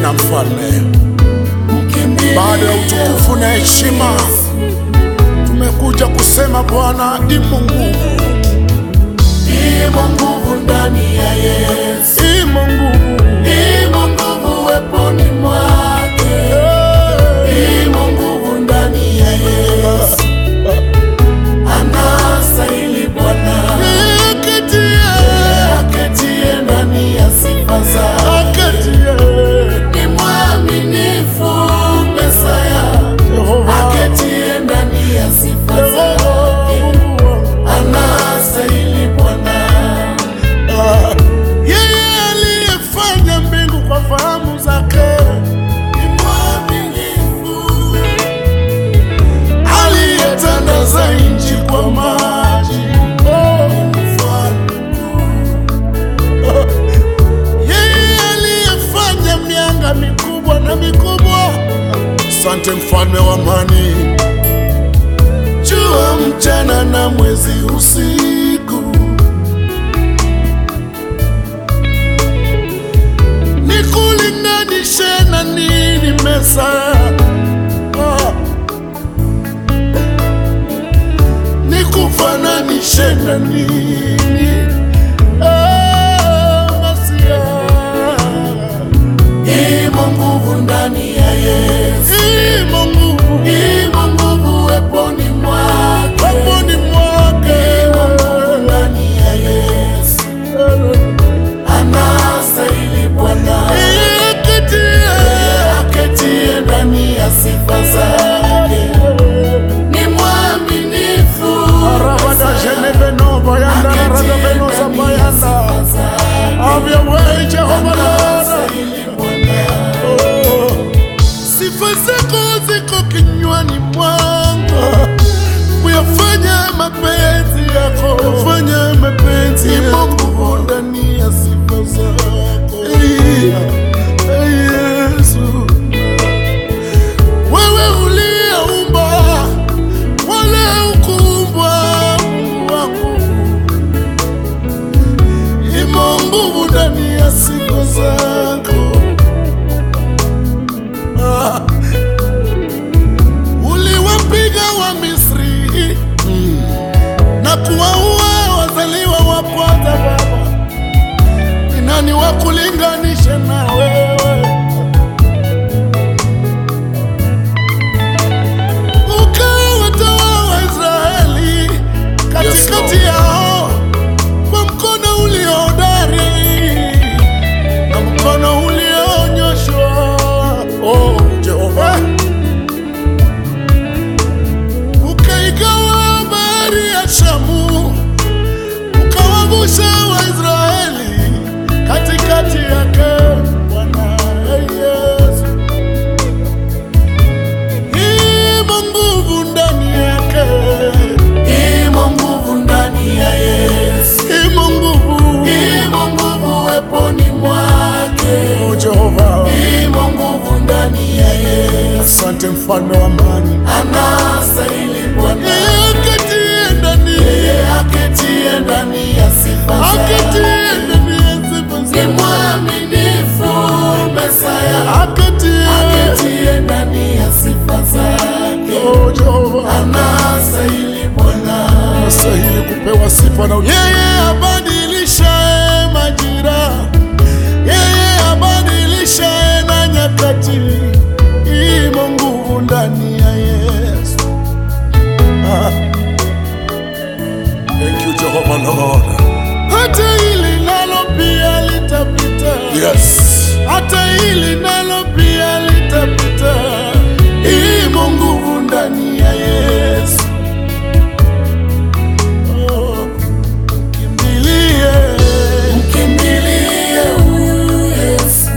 tena mfalme. Baada ya utukufu na heshima, tumekuja kusema Bwana, imo nguvu, Imo nguvu ndani ya Yesu, imo nguvu, imo nguvu weponi mwake, imo nguvu ndani ya Yesu. Anastahili Bwana Akatie, aketie ndani ya sifa zake, akatie, ni mwaminifu Mesaya, Yehova, aketie ndani ya sifa zake, Mungu wangu. anastahili Bwana. Ah, yeye aliyefanya mbingu kwa fahamu zake, Ni mwaminifu aliyetandaza nchi kwa maji. Oh, yeye aliyefanya mianga mikubwa na mikubwa. Asante mfalme wa amani, jua mchana na mwezi usiku, nikulinganishe na nini mesa ah. nikufananishe na nini ah, Masia. Imo nguvu ndani ya Yesu, Imo nguvu imo nguvu weponi mwake, peponi mwake imo nguvu ndani ya Yesu. Anastahili Bwana Ikatie. aketie ndani ya sifa zake, ni mwaminifu Arabada jenebeno bayanda aketie radabeno ndani ya zabayanda sifa zake, Have your way Jehova Lord anastahili Bwana. Oh, sifa zako ziko kinywani mwangu, kuyafanya mapenzi yako, kufanya mapenzi yako nguvu ndani ya sifa zako Eh, Yesu, wewe uliyeumba wala ukuumbwa, Mungu wangu, imo nguvu ndani ya sifa zako Ah. uliwapiga wa Misri na kuwaua wazaliwa wa kwanza. Baba, ni nani wa kulinganisha na wewe? Ukawatoa Waisraeli katikati yao kwa mkono uliohodari na mkono ulionyoshwa. Oh, Jehova, ukaigawa bahari ya Shamu, ukawavusha Waisraeli katikati yake. Bwana Yesu, imo nguvu ndani yake, Imo nguvu ndani ya Yesu, imo nguvu. imo nguvu weponi mwake, Oh, Jehova, imo nguvu ndani ya Yesu. asante mfalme wa amani, Anastahili Bwana akatie ndani yeye aketie ndani ya sifa zake, akatie ndani ya sifa ni zake. mwaminifu Mesaya, akatie aketie ndani ya sifa zake, Oh, Jehova anastahili Bwana. anastahili kupewa sifa na yeye abadilishaye majira, yeye abadilishaye na nyakati, imo nguvu ndani ya Yesu. Ah. Thank you Jehovah Lord. Hata hili nalo pia litapita. Yes. Hata hili nalo pia litapita. Imo nguvu ndani ya Yesu. Oh, kimbilie. Mkimbilie huyu Yesu,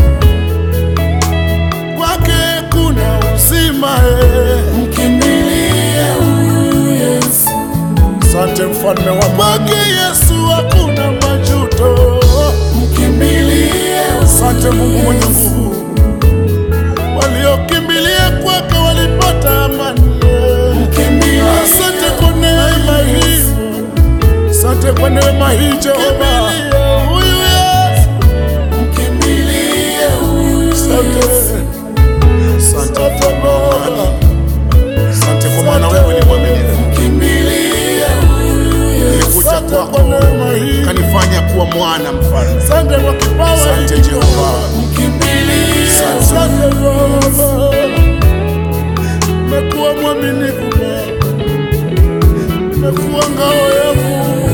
Kwake kuna uzima eh. mkimbilie huyu Yesu, Asante mfalme wa kwake Yesu hakuna majuto. mkimbilie Asante Mungu mwenye nguvu, waliokimbilia kwake walipata amani. mkimbilie Asante kwa neema hii, asante kwa neema hii Jehova. Huyu Yesu, mkimbilie huyu asante mwaminifu Baba, umekuwa ngao yangu,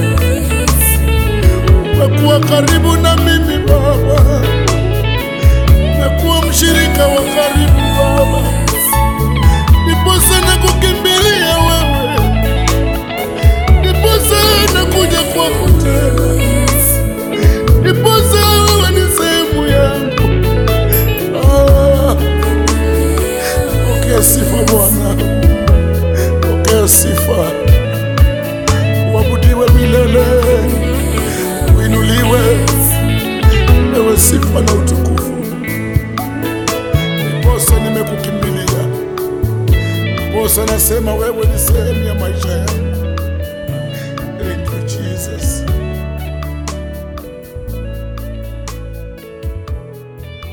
umekuwa karibu na mimi Baba, umekuwa mshirika wa karibu Baba, niposa na kukimbilia wewe, niposa na kuja kwako tena, niposa wewe ni sehemu yangu. Ah, Pokea sifa Bwana, pokea sifa, uabudiwe milele, uinuliwe, ewe sifa na utukufu. Ndiposa nimekukimbilia, ndiposa nasema wewe ni sehemu ya maisha yangu.